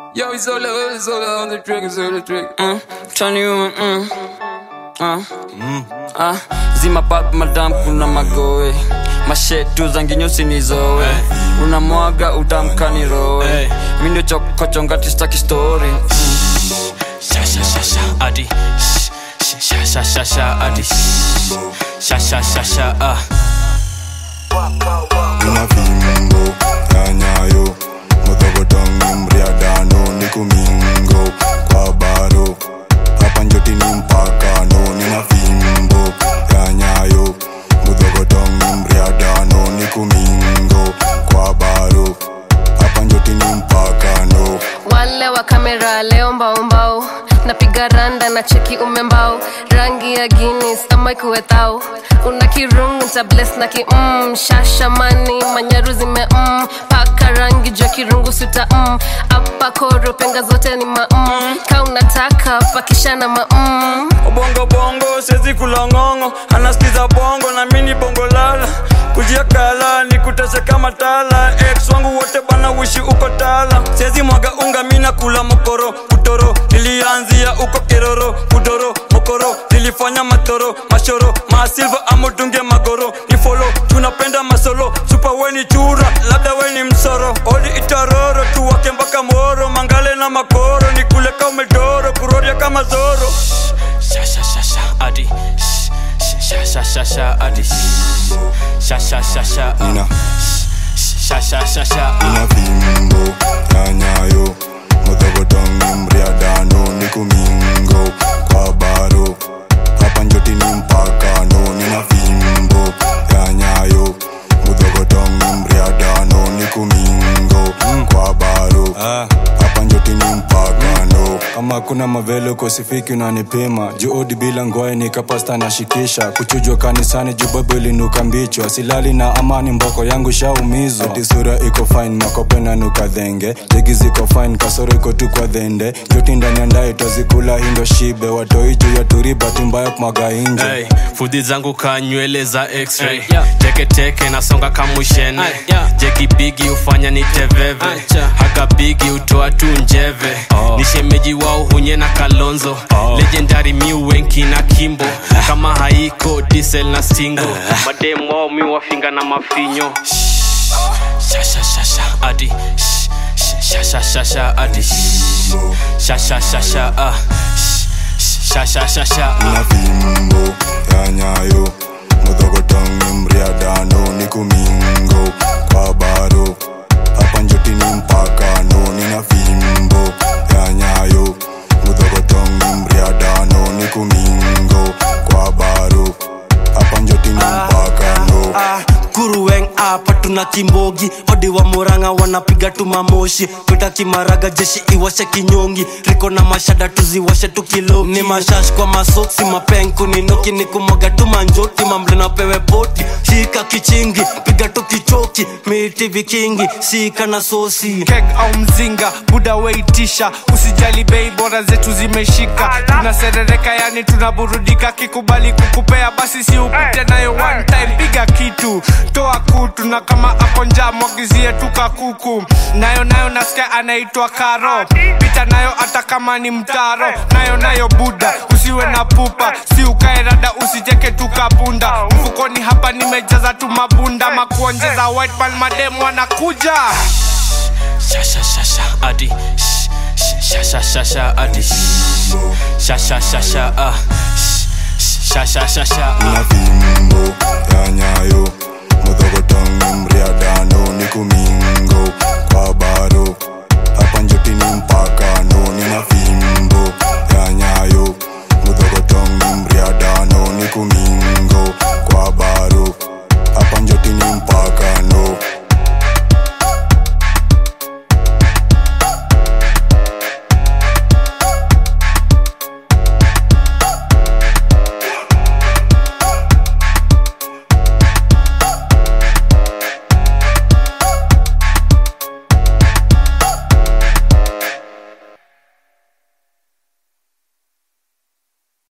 Yo, it's all over, it's all on the track, it's on the track. Mm, turn you on, mm. Ah. Ah, zima pap madam kuna magoe mashetu zangi nyusi nizowe unamwaga utamkani rowe mi ndio chokochongati staki story Sha sha sha sha adi Sh- sh- Sha sha sha sha adi Sh- Sha sha sha sha ah Nina fimbo ya nyayo Motogotong mriadano Niku mingo kwa baro Hapa njoti ni mpakano Nina fimbo ya nyayo Motogotong mriadano Niku mingo kwa baro Hapa njoti ni mpakano wale wa kamera leo mbaumbau napiga randa na cheki umembao rangi ya guinness ama ikuwethao una kirungu cha bless na ki mm, shashamani manyaru zime mm, paka rangi jua kirungu suta mm, apa koro penga zote ni ma mm, ka unataka pakishana ma mm. bongo bongo sezi kulongongo anasikiza bongo na mini bongo lala kujia kala ni kutese kama tala ex wangu wote bana wishi uko tala sezi mwaga unga mina kula mokoro kutoro nilianzia uko kiroro kudoro mokoro nilifanya matoro mashoro masilva amotunge magoro ni folo tunapenda masolo supa weni chura labda weni msoro odi itaroro tuwake mpaka moro mangale na makoro ni kule kaumedoro kuroria kama zoro Sha sha sha sha adi Sh- sh- Sha sha sha sha adi Sh- Sha sha sha sha ah Nina Sh- Sha sha sha sha ah Nina fimbo ya nyayo Motogotong mriadano Niku mingo kwa baro Hapa njoti ni mpakano Nina fimbo ya nyayo Motogotong mriadano Niku mingo kwa baro Hapa njoti ni mpakano kama kuna mavelo kosifiki unanipima juudi bila ngoe nikapasta nashikisha kuchujwa kanisani jubabu ilinuka mbichwa silali na amani mboko yangu shaumizwa ati sura iko fine makope nanuka dhenge jegi ziko fine kasoro iko tu kwa dhende joti ndani ya ndai tazikula hindo shibe watoi juu ya turi bati mbaya kumwaga inje Hey, fudhi zangu ka nywele za x-ray Hey, yeah. teketeke nasonga kamushene Hey, yeah. jeki bigi hufanya ni teveve Hey, cha. haka bigi hutoa tu njeve ni shemeji wao hunye na kalonzo legendary miu wenki na kimbo kama haiko diesel na stingo mademu wao mi wafinga na mafinyo Sha, sha, sha, sha, adi Sh- sh- sha, sha, sha, sha, adi Sh- sha, sha, sha, sha, ah. Sh- sha, sha, sha, sha, ah. na fimbo ya nyayo mudhogotong mriadano niku mingo kwa baro hapa njoti ni mpakano nina fimbo ya nyayo mudhogotong mriadano niku mingo kwa baro hapa njoti ni mpakano Ah, kuruweng apa tuna kimbogi odi wa muranga wanapiga tu mamoshi kwita kimaraga jeshi iwashe kinyongi riko na mashada tuziwashe tukiloki ni mashash kwa masoksi mapenku ninoki ni kumwaga tu manjoti mamble na pewe poti shika kichingi piga tu kichoki miti vikingi sika na sosi kek au mzinga buda weitisha usijali bei bora zetu zimeshika tunaserereka yani tunaburudika kikubali kukupea basi si upite nayo one time piga kitu toa kutu na kama hapo njaa mwagizie tuka kuku nayo nayo nasikia anaitwa karo pita nayo hata kama ni mtaro nayo nayo buda usiwe na pupa si ukae rada usicheke tukapunda mfukoni hapa nimejaza tu mabunda makuonjeza white man mademu wanakuja sha sha sha sha adi Sh- sh- sha sha sha sha adi Sh- sha sha sha sha ah Sh- sha sha sha sha ah na fimbo